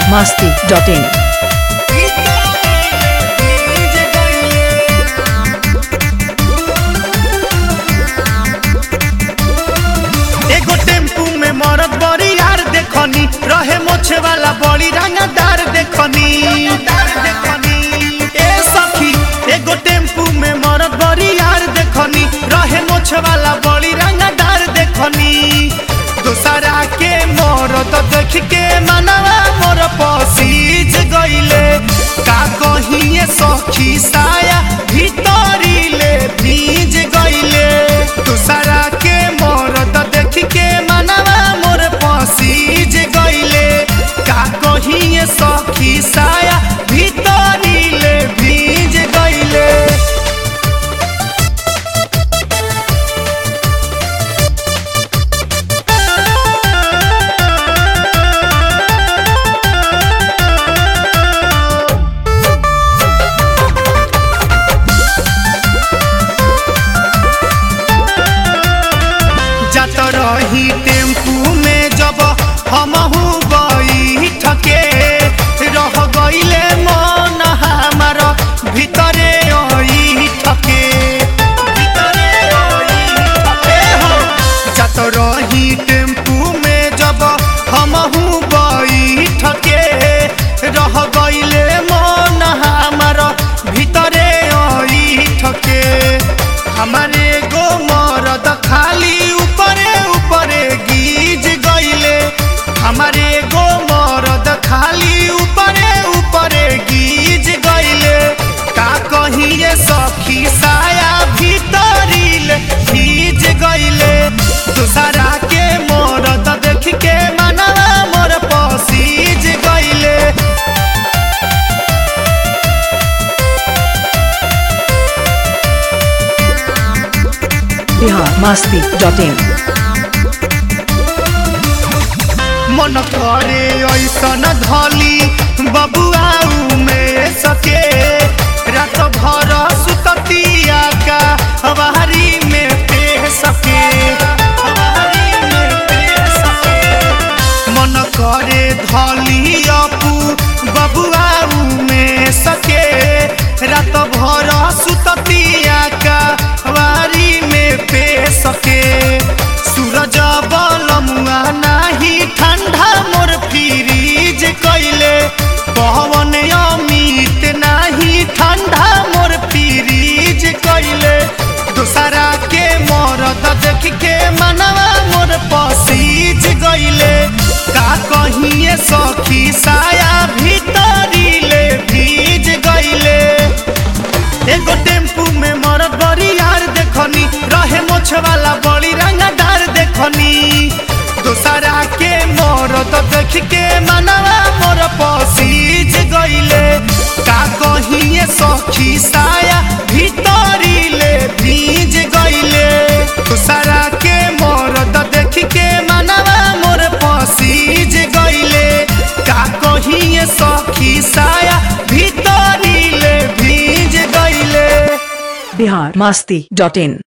masti.in. एगो tempo में मरद बड़ी यार देखनी रहे मोछे वाला बड़ी रंगदार देखनी ए सखी एगो टेम्पू में मरद बड़ी यार देखनी रहे मोछे वाला बड़ी रंगदार देखनी दूसरा के मरद देख के मनवा मोर पसीज गईले का कहिए सखी साया भीतरी ले भीज गईले दूसरा के मरद देख के मनवा मोर पसीज गईले का कहिए सखी साया भीतरी ले भीज गईले जात रही टेम्पू में जब हमहू गई ठके रह गईले मन हमार भीतरे आई ठके भीतरे आई ठके हो जात रही टेम्पू में जब हमहू गई ठके रह गईले मन हमार भीतरे आई ठके हमारे गो मरद खाली ऊपरे ऊपरे गीज गईले हमारे गो मरद खाली ऊपरे ऊपरे गीज गईले का कहिए सखी साया भीतरी ले भीज गईले दूसरा के मरद देख के मनवा मोर पसीज गईले Bihar masti.in. मन करे ऐसन धली बबुआऊ में सके रात भर सुततिया का हवारी में पे सके हवारी में पे सके मन करे धली अपू बबुआऊ में सके रात भर सुततिया का हवारी में पे सके सूरज बलमुआ नाही ठंडा मोर फ्रीज कैले पवन अमित नाही ठंडा मोर फ्रीज कैले दूसरा के मरद देख के मनवा मोर पसीज गईले का कहिए सखी साया भीतरी ले भीज गईले एगो टेम्पू में मरद बड़ी यार देखनी रहे मोछ वाला बड़ी रंगदार देखनी दूसरा के मरद देख के मनवा मोर पसीज गईले का कहिए सखी साया भीतरी ले भीज गईले दूसरा के मरद देख के मनवा मोर पसीज गईले का कहिए सखी साया भीतरी ले भीज गईले Bihar masti.in.